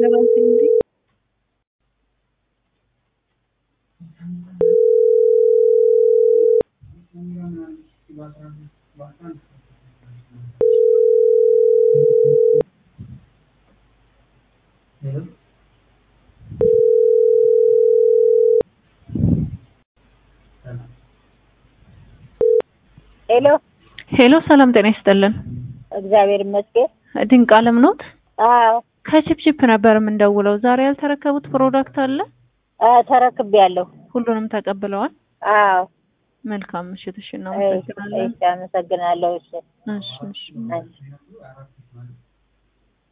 ለራሴ እንዴ ሄሎ ሄሎ ሰላም ጤና ይስጥልን እግዚአብሔር ይመስገን። ድንቅ አለም ኖት አዎ ከቺፕቺፕ ነበር የምንደውለው ዛሬ ያልተረከቡት ፕሮዳክት አለ አዎ ተረክቤያለሁ። ሁሉንም ተቀብለዋል አዎ መልካም ምሽት እሺ እሺ እናመሰግናለን እሺ፣ አመሰግናለሁ። እሺ እሺ እሺ እሺ